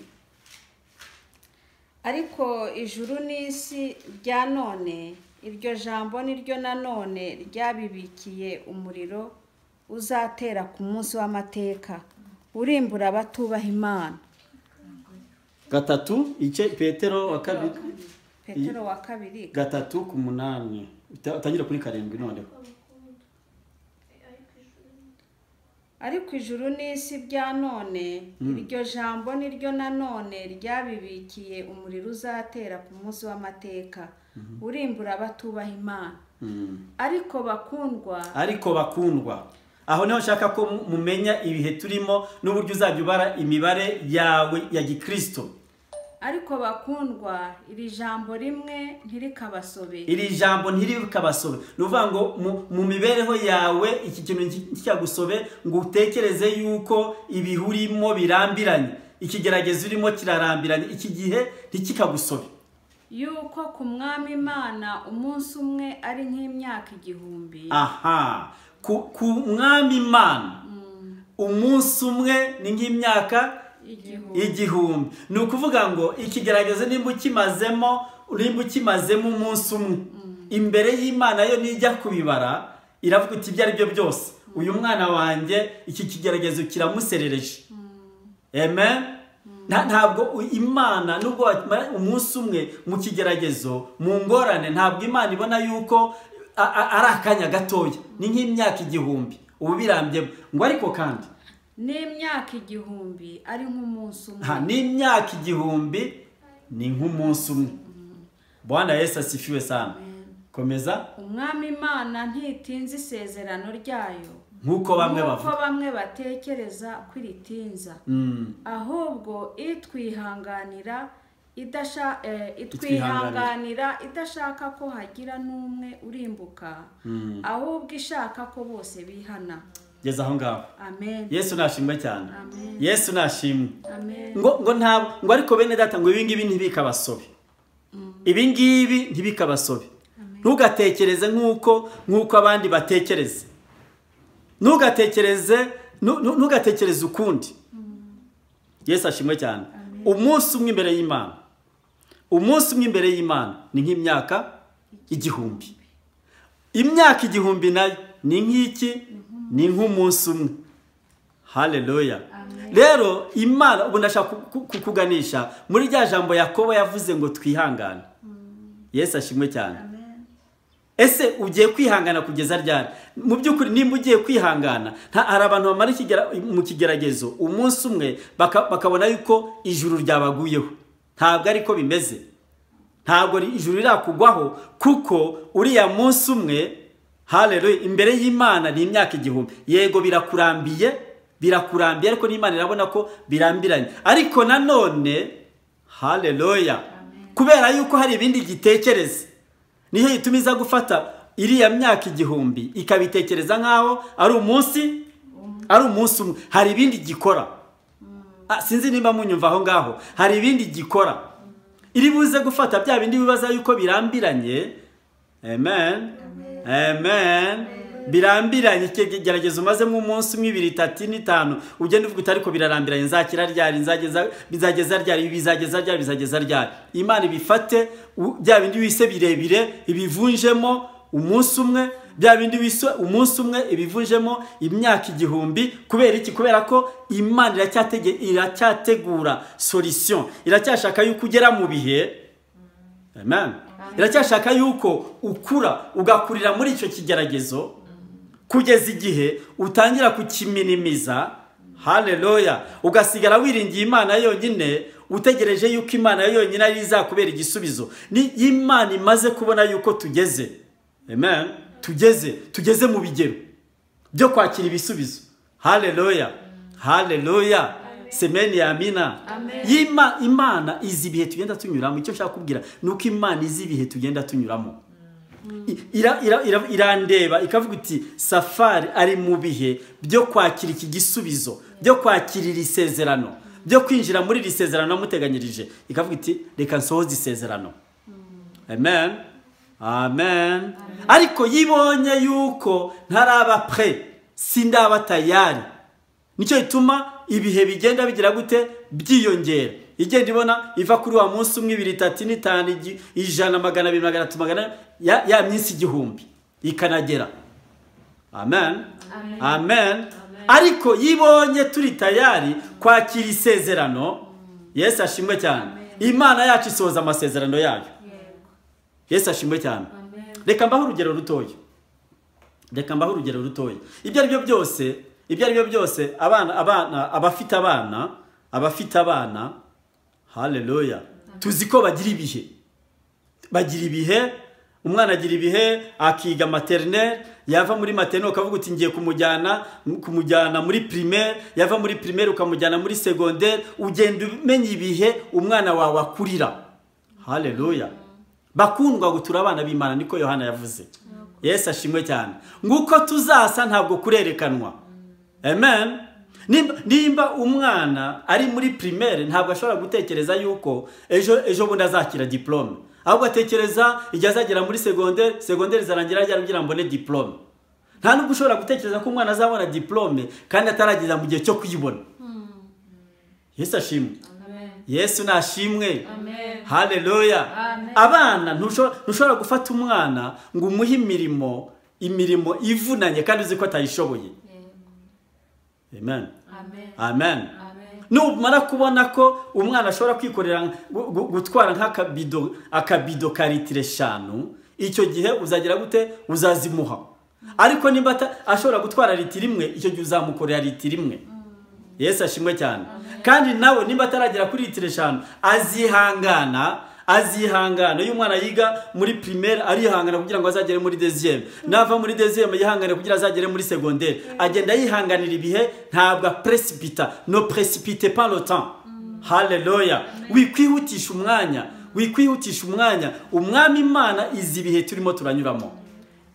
ariko ijuru n'isi rya none iryo jambo niryo nanone ryabibikiye umuriro uzatera ku munsi w'amateka urimbura abatubaha imana gatatu igice petero wa kabiri petero wa kabiri gatatu ku munani Uta- utangire kuri karindwi noneho ariko ijuru n'isi bya none iryo jambo niryo nanone ryabibikiye umuriro uzatera ku munsi w'amateka urimbura abatubaha imana Mm. ariko bakundwa ariko bakundwa aho niho nshaka ko mu- mumenya ibihe turimo n'uburyo uzajya ubara imibare yawe ya gikristo ariko bakundwa iri jambo rimwe ntirikabasobe iri jambo ntirikabasobe ni ukuvuga ngo mu- mu mibereho yawe iki kintu nti- ntikikagusobe ngo utekereze yuko ibihurimo birambiranye ikigeragezo urimo kirarambiranye iki gihe ntikikagusobe yuko ku mwami imana umunsi umwe ari nk'imyaka igihumbi aha ku, ku mwami imana umunsi umwe ni nk'imyaka igihumbi igihumbi ni ukuvuga ngo ikigeragezo nimba ukimazemo nimba ukimazemo umunsi umwe imbere y'imana yo nijya kubibara iravuga iti ibyo ari byo byose uyu mwana wanjye iki kigeragezo kiramuserereje amen Nta- ntabwo u- imana nubwo wamara umunsi umwe mu kigeragezo mu ngorane ntabwo imana ibona yuko a- a- ari akanya gatoya ni nk'imyaka igihumbi ubu birambye ngo ariko kandi n'imyaka igihumbi ari nk'umunsi umwe nta n'imyaka igihumbi ni nk'umunsi umwe bwana yesu asifiwe sana komeza umwami imana ntitinza isezerano ryayo nk'uko bamwe nk'uko bavuga bamwe batekereza ko iritinza Mm, ahubwo itwihanganira idasha- eh, Itwihanganira. itwihanganira idashaka ko hagira n'umwe urimbuka ahubwo ishaka ko bose bihana geza aho ngaho amen yesu nashimwe cyane Amen. yesu nashimwe amen ngo ngo ntabwo ngo ariko bene data ngo ibingibi ntibikabasobe ibingibi ntibikabasobe ntugatekereze nk'uko nk'uko abandi batekereza ntugatekereze ntu- ntu- ntugatekereze ukundi yesu ashimwe cyane umunsi umwe imbere y'imana umunsi umwe imbere y'imana ni nk'imyaka igihumbi imyaka igihumbi nayo ni nk'iki ni nk'umunsi umwe haleluya rero imana ubu ndashaka ku- ku- kukuganisha muri rya jambo yakobo yavuze ngo twihangane yesu ashimwe cyane ese ugiye kwihangana kugeza ryari mu by'ukuri nimba ugiye kwihangana nta hari abantu bamara ikigera- mu kigeragezo umunsi umwe baka- bakabona yuko ijuru ryabaguyeho ntabwo ariko bimeze ntabwo ri- ijuru rirakugwaho kuko uriya munsi umwe haleluya imbere y'imana ni imyaka igihumbi yego birakurambiye birakurambiye ariko n'imana irabona ko birambiranye ariko nanone haleluya kubera yuko hari ibindi gitekereza niyo gituma iza gufata iriya myaka igihumbi ikabitekereza nk'aho ari umunsi ari umunsi umwe hari ibindi gikora Ah, sinzi nimba munyumva aho ngaho hari ibindi gikora iri buze gufata bya bindi bibaza yuko birambiranye amen amen birambiranye ikigeragezo umazemo umunsi umwe ibiri itatu ine itanu ugenda uvuga uti ariko birarambiranye nzakira ryari nzageza bizageza ryari ibi bizageza ryari bizageza ryari imana ibifate u- bya bindi wise birebire ibivunjemo umunsi umwe bya bindi bisa umunsi umwe ibivujemo imyaka igihumbi kubera iki kubera ko imana iracyatege iracyategura solution iracyashaka yuko ugera mu bihe amen iracyashaka yuko ukura ugakurira muri icyo kigeragezo kugeza igihe utangira kukiminimiza haleluya ugasigara wiringiye imana yonyine utegereje yuko imana yo yonyine ari yo izakubera igisubizo ni imana imaze kubona yuko tugeze amen tugeze tugeze mu bigero byo kwakira ibisubizo haleluya haleluya semeni yamina Yima- imana izi ibihe tugenda tunyuramo icyo nshaka kubwira ni uko imana izi ibihe tugenda tunyuramo I- ira- ira- ira- irandeba ikavuga iti safari ari mu bihe byo kwakira iki gisubizo byo kwakira iri sezerano byo kwinjira muri iri sezerano muteganyirije ikavuga iti reka nsohoze isezerano amen amen ariko yibonye yuko ntaraba pre sindaba tayari nicyo gituma ibihe bigenda bigira gute byiyongera igenda ibona iva kuri wa munsi umwe ibiri itatu ine itanu igi- ijana magana abiri magana atatu magana ane, ya, ya minsi igihumbi ikanagera amen Amen. amen ariko yibonye turi tayari kwakira isezerano yesu ashimwe cyane imana yacu isohoza amasezerano yayo Yego. yesu ashimwe cyane Amen. reka mbaho urugero rutoya reka mbaho urugero rutoya ibyo ari byo byose ibyo ari byo byose abana abana abafite abana abafite abana haleluya tuzi ko bagira ibihe bagira ibihe umwana agira ibihe akiga materineri yava muri materineri ukavuga uti ngiye kumujyana kumujyana muri primaire yava muri primaire ukamujyana muri segonderi ugenda umenya ibihe umwana wawe akurira haleluya bakundwa gutura abana b'imana niko yohana yavuze yesu ashimwe cyane nguko tuzasa ntabwo kurerekanwa amen nimba, nimba umwana ari muri primaire ntabwo ashobora gutekereza yuko ejo ejo bundi azakira diplome ahubwo atekereza igihe azagera muri segonderi segonderi zarangira ryari kugira ngo mbone diplome nta nubwo ushobora gutekereza ko umwana azabona diplome kandi atarageza mu gihe cyo kuyibona yesu ashimwe Amen. yesu nashimwe Amen. haleluya Amen. abana ntusho- ntushobora gufata umwana ngo umuhe imirimo imirimo ivunanye kandi uzi ko atayishoboye Yego. amen Amen. amen Amen. numara kubona ko umwana ashobora kwikorera gu- gu- gutwara nk'akabido akabido ka litiro eshanu icyo gihe uzagira gute uzazimuha ariko niba ata- ashobora gutwara litiro imwe icyo gihe uzamukorera litiro imwe yesu ashimwe cyane kandi nawe niba ataragera kuri litiro eshanu azihangana azihangana iyo umwana yiga muri primaire arihangana kugira ngo azagere muri deziyeme nava muri deziyeme yihangane kugira azagere muri segonderi agenda yihanganira ibihe ntabwo apresipita no presipite pas le temps haleluya wikwihutisha umwanya wikwihutisha umwanya umwami imana izi ibihe turimo turanyuramo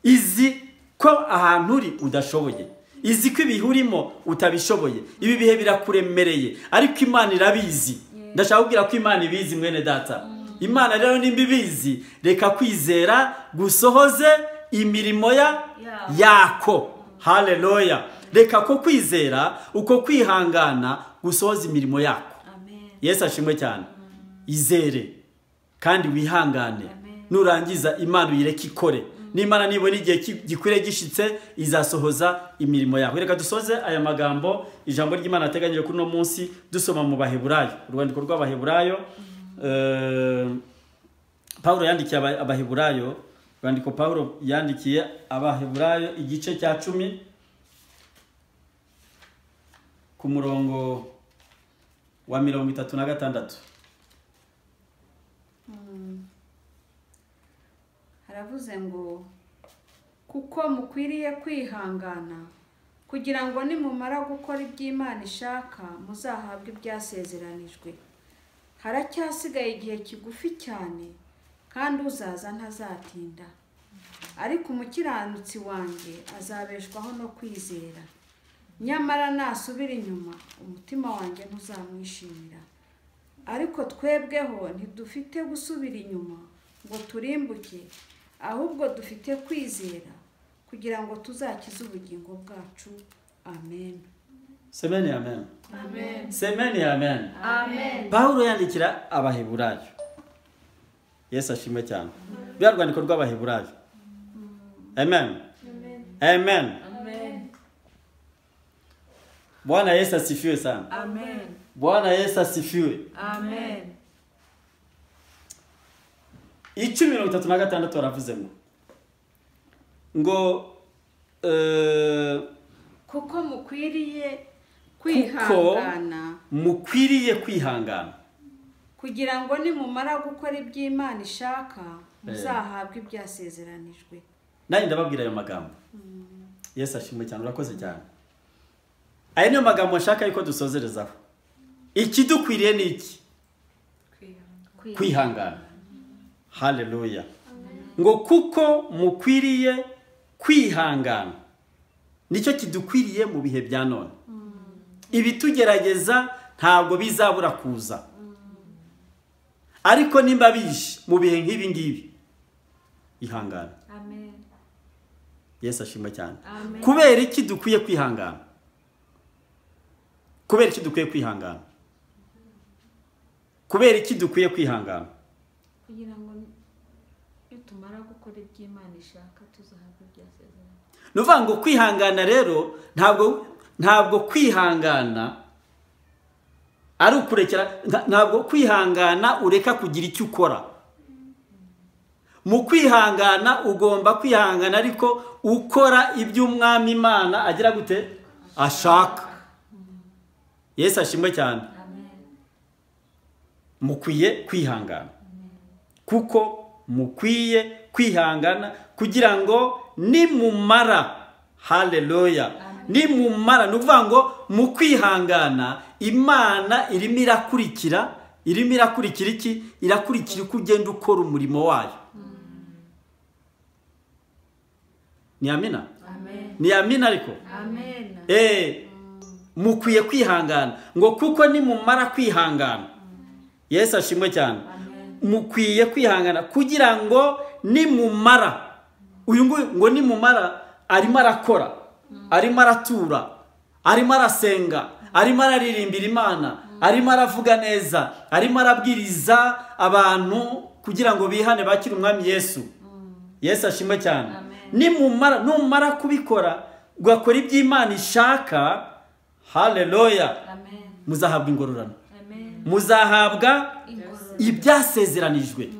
izi ko ahantu uri udashoboye izi ko ibihe urimo utabishoboye ibi bihe birakuremereye ariko imana irabizi ndashaka kubwira ko imana ibizi mwene data imana rero nimba ibizi reka kwizera gusohoze imirimo ya Yabo. yako haleluya reka ko kwizera uko kwihangana gusohoza imirimo yako Amen. yesu ashimwe cyane izere kandi wihangane Amen. nurangiza imana uyireke ikore n'imana nibona igihe ki- gikwiriye gishyitse izasohoza imirimo yawe reka dusoze aya magambo ijambo ry'imana yateganyije kuri uno munsi dusoma mu baheburayo urwandiko rw'abaheburayo eh, pawulo yandikiye Aba- abaheburayo urwandiko pawulo yandikiye abaheburayo igice cya cumi ku murongo wa mirongo itatu na gatandatu haravuze ngo kuko mukwiriye kwihangana kugira ngo nimumara gukora iby'imana ishaka muzahabwe ibyasezeranijwe haracyasigaye igihe kigufi cyane kandi uzaza ntazatinda ariko umukiranutsi wanjye azabeshwaho no kwizera nyamara nasubira inyuma umutima wanjye ntuzamwishimira ariko twebweho ntidufite gusubira inyuma ngo turimbuke ahubwo dufite kwizera kugira ngo tuzakize ubugingo bwacu amen semeni amen Amen. semeni amen Amen. pawulo yandikira abaheburayo yesu ashimwe cyane biriya rwandiko rw'abaheburayo amen amen Amen. bwana yesu asifiwe sana Amen. bwana yesu asifiwe Amen. icumi mirongo itatu na gatandatu baravuze ngo ngo eh, kuko mukwiriye kuko kwihangana mukwiriye kwihangana kugira ngo nimumara gukora iby'imana ishaka Eh. muzahabwe ibyasezeranijwe nanjye ndababwira ayo magambo yesu ashimwe cyane urakoze cyane aya niyo magambo nshaka yuko dusozerezaho ikidukwiriye ni iki kwihangana haleluya ngo kuko mukwiriye kwihangana nicyo kidukwiriye mu bihe bya none ibitugerageza ntabwo bizabura kuza ariko nimba bishe mu bihe nk'ibi ngibi ihangana Amen. yesu ashimwe cyane Amen. kubera iki dukwiye kwihangana kubera iki dukwiye kwihangana kubera iki dukwiye kwihangana kugira ngo iyo tumara gukora iby'imana ishaka tuzahabwa ibyasezeranye ni ukuvuga ngo kwihangana rero ntabwo ntabwo kwihangana ari ukurekera nta- ntabwo kwihangana ureka kugira icyo ukora mu kwihangana ugomba kwihangana ariko ukora ibyo umwami imana agira gute ashaka yesu ashimwe cyane mukwiye kwihangana kuko mukwiye kwihangana kugira ngo nimumara haleluya nimumara ni ukuvuga ngo mu kwihangana imana irimo irakurikira irimo irakurikira iki irakurikira uko ugenda ukora umurimo wayo ni amina Amen. ni amina ariko Amen. Eh, mukwiye kwihangana ngo kuko nimumara kwihangana yesu ashimwe cyane Amen. mukwiye kwihangana kugira ngo nimumara uyu nguyu ngo nimumara arimo arakora arimo aratura arimo arasenga arimo araririmbira imana arimo aravuga neza arimo arabwiriza abantu kugira ngo bihane bakire umwami yesu yesu ashimwe cyane nimumara numara kubikora ugakora iby'imana ishaka haleluya Amen. muzahabwa ingororano Amen. muzahabwa Ingororano. ibyasezeranijwe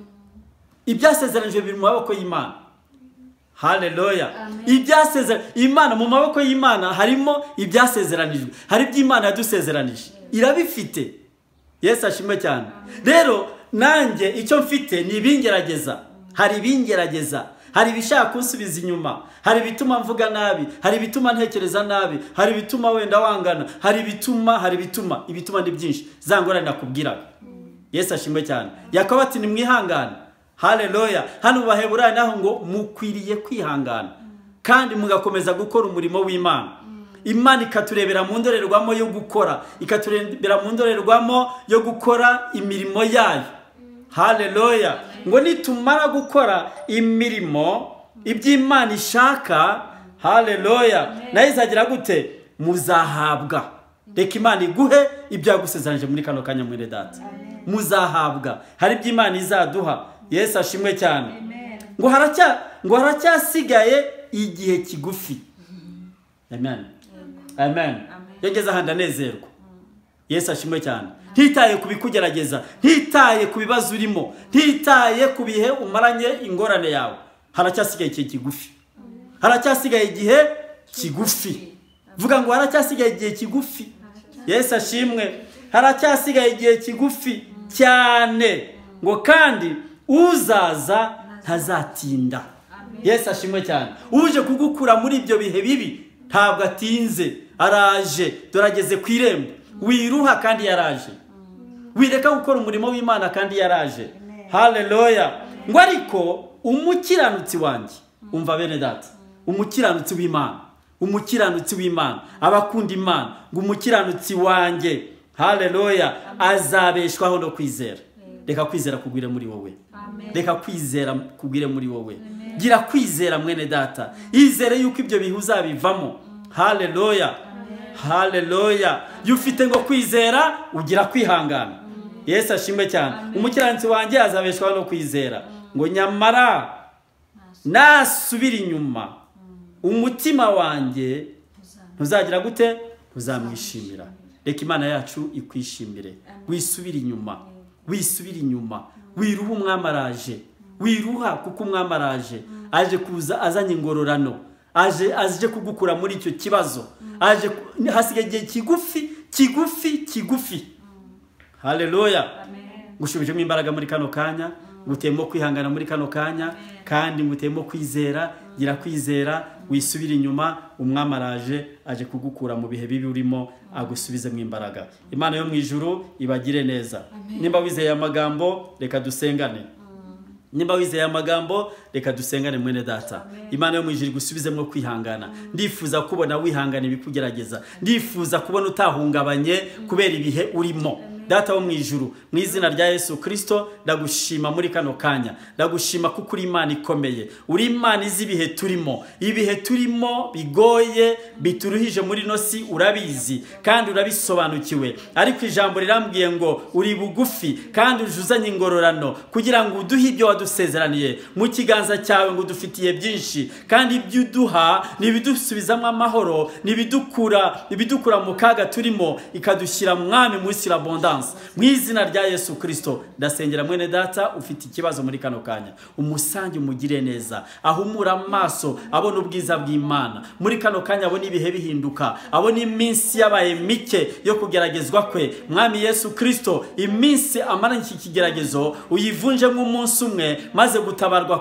ibyasezeranijwe biri mu maboko y'imana haleluya ibyasezera imana mu maboko y'imana harimo ibyasezeranijwe hari ibyo imana yadusezeranije irabifite yesu ashimwe cyane rero nanjye icyo mfite ni ibingerageza hari ibingerageza hari ibishaka kunsubiza inyuma hari ibituma mvuga nabi hari ibituma ntekereza nabi hari ibituma wenda wangana hari ibituma hari ibituma ibituma ni byinshi za ngorane nakubwiraga yesu ashimwe cyane yakobo ati nimwihangane haleluya hano mu baheburayo naho ngo mukwiriye kwihangana kandi mugakomeza gukora umurimo w'imana imana ikaturebera mu ndorerwamo yo gukora ikaturebera mu ndorerwamo yo gukora imirimo yayo haleluya ngo nitumara gukora imirimo iby'imana ishaka haleluya nayo izagira gute muzahabwa reka imana iguhe ibyo yagusezeranyije muri kano kanya mwene data muzahabwa hari ibyo imana izaduha yesu ashimwe cyane ngo haracya ngo haracyasigaye igihe kigufi amen amen yageze ahandi anezerwa yesu ashimwe cyane ntitaye ku bikugerageza ntitaye ku bibazo urimo ntitaye ku bihe umaranye ingorane yawe haracyasigaye igihe kigufi haracyasigaye igihe kigufi vuga ngo haracyasigaye igihe kigufi yesu ashimwe haracyasigaye igihe kigufi cyane ngo kandi uzaza ntazatinda yesu ashimwe cyane uje kugukura muri ibyo bihe bibi ntabwo atinze araje dorageze ku irembo wiruha kandi yaraje wireka gukora umurimo w'imana kandi yaraje hareroya ngo ariko umukiranutsi wanjye umva bene data umukiranutsi w'imana umukiranutsi w'imana abakunda imana ngo umukiranutsi wanjye hareroya azabeshwaho no kwizera reka kwizera kugwire muri wowe reka kwizera kugwire muri wowe gira kwizera mwene data yizere yuko ibyo bihe uzabivamo hareroya hareroya iyo ufite ngo kwizera ugira kwihangana yesu ashimwe cyane umukiranutsi wanjye azabeshwaho no kwizera ngo nyamara nasubira inyuma umutima wanjye ntuzagira gute ntuzamwishimira reka imana yacu ikwishimire wisubire inyuma wisubire inyuma wiruha umwami araje wiruha kuko umwami araje aje kuza azanye ingororano aje aje kugukura muri icyo kibazo aje hasigaye igihe kigufi kigufi kigufi hareroya gushubijemo imbaraga muri kano kanya ngutemo kwihangana muri kano kanya kandi ngutemo kwizera gira kwizera wisubire inyuma umwami araje aje kugukura mu bihe bibi urimo agusubizemo imbaraga imana yo mu ijuru ibagire neza nimba wizeye amagambo reka dusengane nimba wizeye amagambo reka dusengane mwene data imana yo mu ijuru igusubizemo kwihangana ndifuza kubona wihangana ibikugerageza ndifuza kubona utahungabanye kubera ibihe urimo data wo mu ijuru mu izina rya yesu kirisito ndagushima muri kano kanya ndagushima kuko uri imana ikomeye uri imana izi ibihe turimo ibihe turimo bigoye bituruhije muri ino si urabizi kandi urabisobanukiwe ariko ijambo rirambwiye ngo uri bugufi kandi ujuzanye ingororano kugira ngo uduhe ibyo wadusezeraniye mu kiganza cyawe ngo udufitiye byinshi kandi ibyo uduha ni ibidusubizamo amahoro ni ibidukura ibidukura mu kaga turimo ikadushyira mwami muri sirabonda mu izina rya yesu kirisito ndasengera mwene data ufite ikibazo muri kano kanya umusange umugire neza ahumura amaso abona ubwiza bw'imana muri kano kanya abona ibihe bihinduka abona iminsi yabaye mike yo kugeragezwa kwe mwami yesu kirisito iminsi amaranye iki kigeragezo uyivunje nk'umunsi umwe maze gutabarwa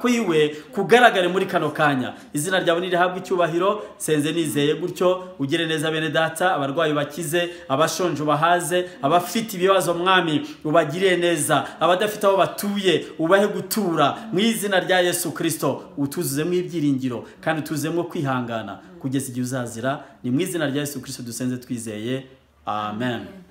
kwiwe kugaragare muri kano kanya izina ryawe nirihabwa icyubahiro senze nizeye gutyo ugire neza bene data abarwayi bakize abashonje bahaze abafite ibibazo mwami ubagiriye neza abadafite aho batuye ubahe gutura mu izina rya yesu kirisito utuzuzemo ibyiringiro kandi utuzuzemo kwihangana kugeza igihe uzazira ni mu izina rya yesu kirisito dusenze twizeye amen